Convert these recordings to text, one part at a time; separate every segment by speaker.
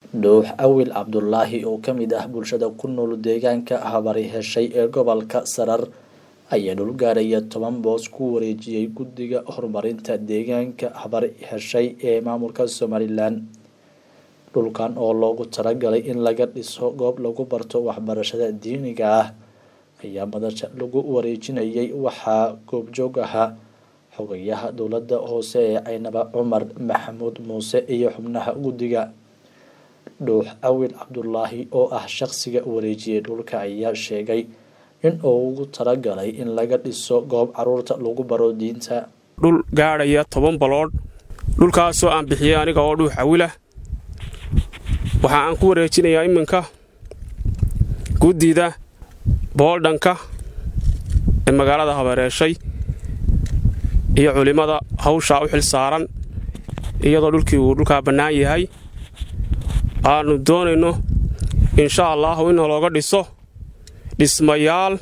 Speaker 1: dhuux awil cabdulaahi oo ka mid ah bulshada ku nool deegaanka habari heshay ee gobolka sarar ayaa dhul gaaraya toban boos ku wareejiyey guddiga horumarinta deegaanka habari heshay ee maamulka somalilan dhulkan oo loogu talagalay in laga dhiso goob lagu barto waxbarashada diiniga ah ayaa madasha lagu wareejinayay waxaa goobjoog ahaa xogayaha dowladda hoose ee caynaba cumar maxamuud muuse iyo xubnaha guddiga dhuux awil cabdulaahi oo ah shaqsiga wareejiyey dhulka ayaa sheegay in uu ugu talagalay in laga dhiso goob caruurta lagu baro diinta
Speaker 2: dhul gaadhaya toban baloodh dhulkaasoo aan bixiyey aniga oo dhuux awilah waxa aan ku wareejinayaa iminka guddida booldhanka ee magaalada habareeshay iyo culimmada hawshaa u xil saaran iyadoo dhulkii uu dhulkaa bannaan yahay aannu doonayno insha allaahu in looga dhiso dhismayaal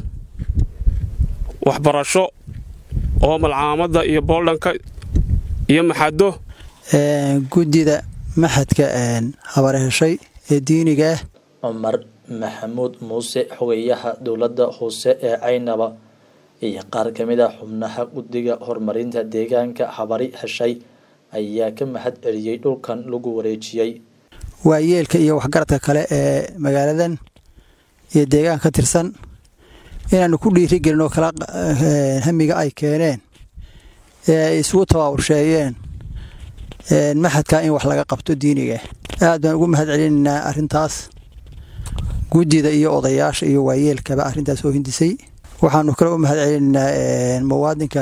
Speaker 2: waxbarasho oo malcaamadda iyo booldhanka iyo maxaddo
Speaker 3: guddida maxadka habarheshay ee diiniga ah
Speaker 1: cumar maxamuud muuse xogayaha dowladda hoose ee caynaba iyo qaar ka mid ah xubnaha guddiga horumarinta deegaanka habari heshay ayaa ka mahad celiyey dhulkan lagu wareejiyey
Speaker 3: waayeelka iyo waxgaradka kale ee magaaladan iyo deegaanka ka tirsan inaanu ku dhiirigelin oo kala hamiga ay keeneen ee ay isugu tabaabursheeyeen maxadka in wax laga qabto diiniga aad baan ugu mahad celinaynaa arintaas guddida iyo odayaasha iyo waayeelkaba arrintaas oo hindisay waxaanu kale u mahad celinaynaa muwaadinka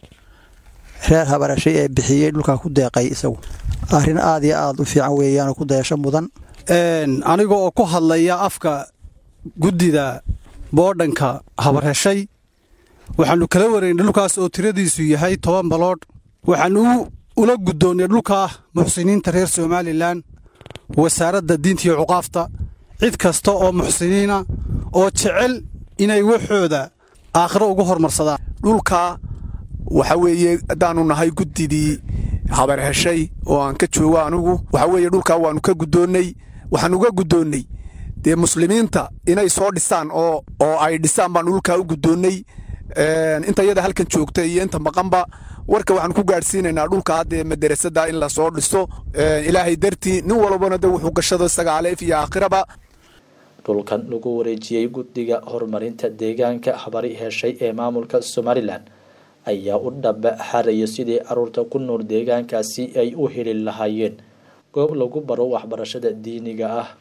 Speaker 3: reer habarashay ee bixiyey dhulkaa ku deeqay isagu arrin aad iyo aad u fiican weeyaanoo ku dayasho mudan
Speaker 4: aniga oo ku hadlaya afka guddida boodhanka habarheshay waxaannu kala wareynay dhulkaas oo tiradiisu yahay toban baloodh waxaanu ula guddoonnay dhulkaa muxsiniinta reer somalilan wasaaradda diinta iyo cuqaafta cid kasta oo muxsiniina oo jecel inay waxooda aakhiro ugu hormarsadaan
Speaker 5: dhulkaa waxa weeye haddaannu nahay guddidii habar heshay oo aan ka joogo anugu waxa weeye dhulkaa waannu ka guddoonnay waxaan uga guddoonnay dee muslimiinta inay soo dhisaan oo oo ay dhisaan baannu dhulkaa u guddoonnay inta iyada halkan joogta iyo inta maqanba warka waxaan ku gaadhsiinaynaa dhulka haddee madarasada in la soo dhiso ilaahay dartii nin walbana de wuxuu gashado isaga aleef iyo aakhiraba
Speaker 1: dhulkan lagu wareejiyey guddiga horumarinta deegaanka habari heshay ee maamulka somalilan ayaa u dhaba xaraya sidii caruurta ku nool deegaankaasi ay u heli lahaayeen goob lagu baro waxbarashada diiniga ah